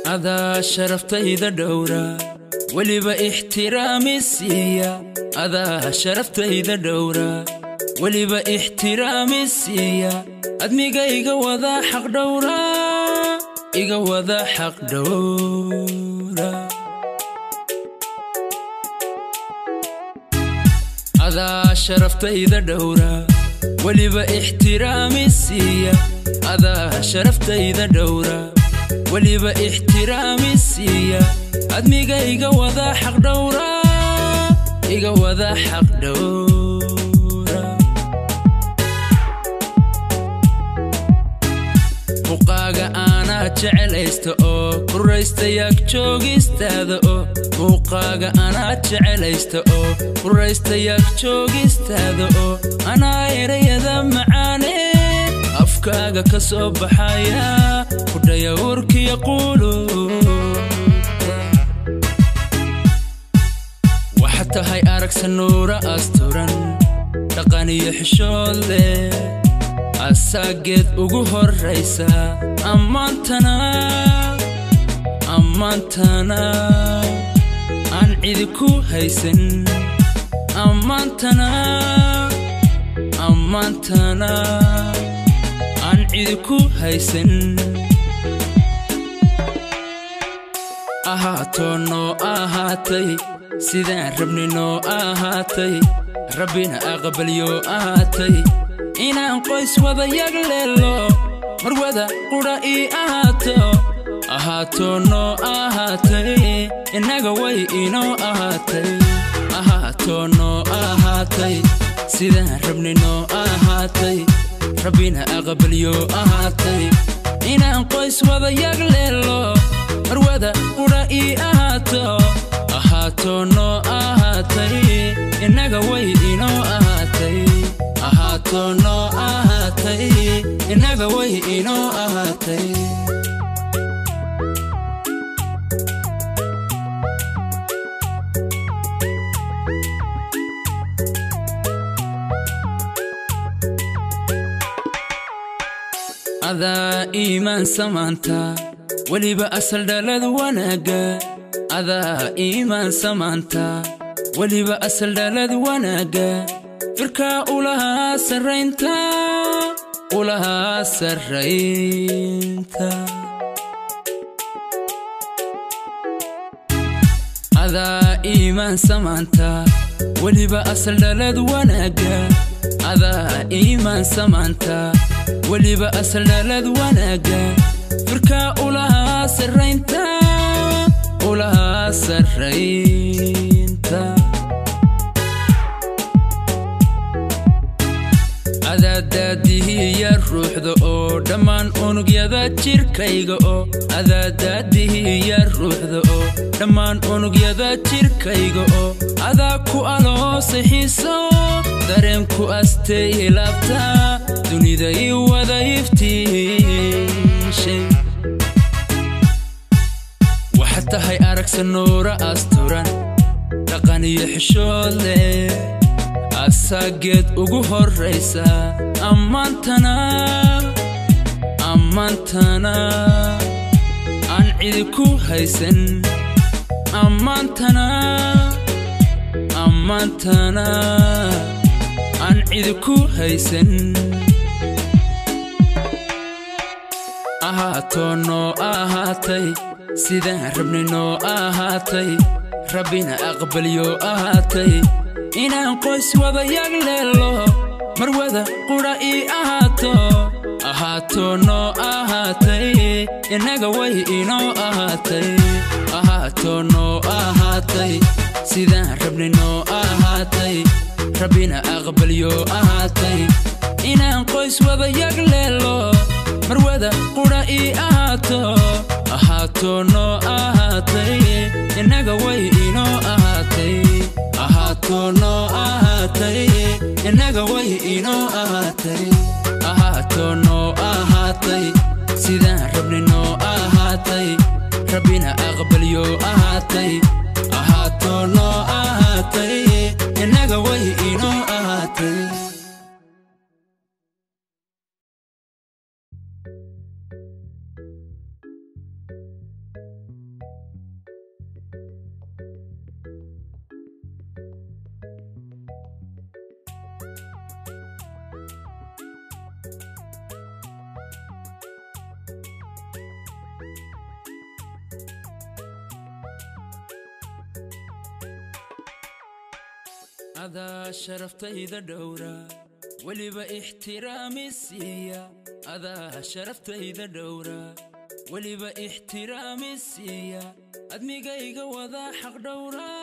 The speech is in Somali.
adaa sharaftayda dhowra weliba ixtiraami siiya adaa sharaftayda dhowra weliba ixtiraami siiya admiga iga wada xaq dhowra iga wada xaq dhowra adaa sharaftayda dhowra weliba ixtiraami siiya adaa sharaftayda dhowra weliba ixtiraami siiya admiga iga wada xaq dhowra iga wada xaq dhowra muuqaaga aanaa jecelaysta oo kuraystayaag joogistaada oo muuqaaga anaa jecelaysta oo kuraystayaag joogistaada oo anaa erayada macaane afkaaga ka soo baxaya kudhaya urkiya quulu waxa tahay aragsa nuura asturan dhaqan iyo xishood leh asaageed ugu horraysa ammaantana ammaantana aan cidi ku haysan ammaantana ammaantana aan cidi ku haysan ahaatoo noo ahaatay sidaan rabni noo ahaatay rabbina aqbalyo ahaatay inaan qoys wada yag leelo mar wada qudha ii ahaato ahaatoo noo ahaatay innaga way inoo ahaatay ahaatoo noo ahaatay sidaan rabni noo ahaatay rabbina aqbalyo ahaatay inaan qoys wada yag leelo mar wada qudha ii ahaato ahaatoo noo ahaatay innaga way inoo ahaatay ahaatoo noo ahaatay innaga way inoo ahaatay adaa iimaan samaanta weliba asal dhalad wanaagga adaa iimaan samaanta weliba asal dhalad wanaagga firkaa ulahaa sarraynta ulahaa sarraynta adaa iimaan samaanta weliba asal dhalad wanaagga adaa iimaan samaanta weliba asal dhalad wanaagga firkaa ulahaa sarraynta ulahaa sarraynta adaadaadihiya ruuxda oo dhammaan unugyada jirkayga oo adaadaadihiya ruuxda oo dhammaan unugyada jirkayga oo adaa ku aloosay xiiso dareenku astay ilaabta dunida ii wada iftiishay waxa tahay aragsa nuura asturan dhaqan iyo xishood leh asaageed ugu horraysa ammaantana ammaantana aan cidi ku haysan ammaantana ammaantana aan cidi ku haysan ahaatoo noo ahaatay sidaan rabni noo ahaatay rabbina aqbalyo ahaatay inaan qoys wada yag leelo mar wada qudha ii ahaato ahaatoo noo ahaatay innaga way inoo ahaatay ahaatoo noo ahaatay sidaan rabni noo ahaatay rabbina aqbalyo ahaatay inaan qoys wada yag leelo mar wada qudha ii ahaato ahaatoo noo ahaatay innaga way inoo ahaatay ahaatoo noo ahaatay innaga way inoo ahaatay ahaatoo noo ahaatay sidaan rabni noo ahaatay rabbina aqbalyo ahaatay ahaatoo noo ahaatay innaga way inoo ahaatay adaa sharaftayda dhowra weliba ixtiraami siiya adaa sharaftayda dhowra weliba ixtiraami siiya admigayga wadaa xaq dhowra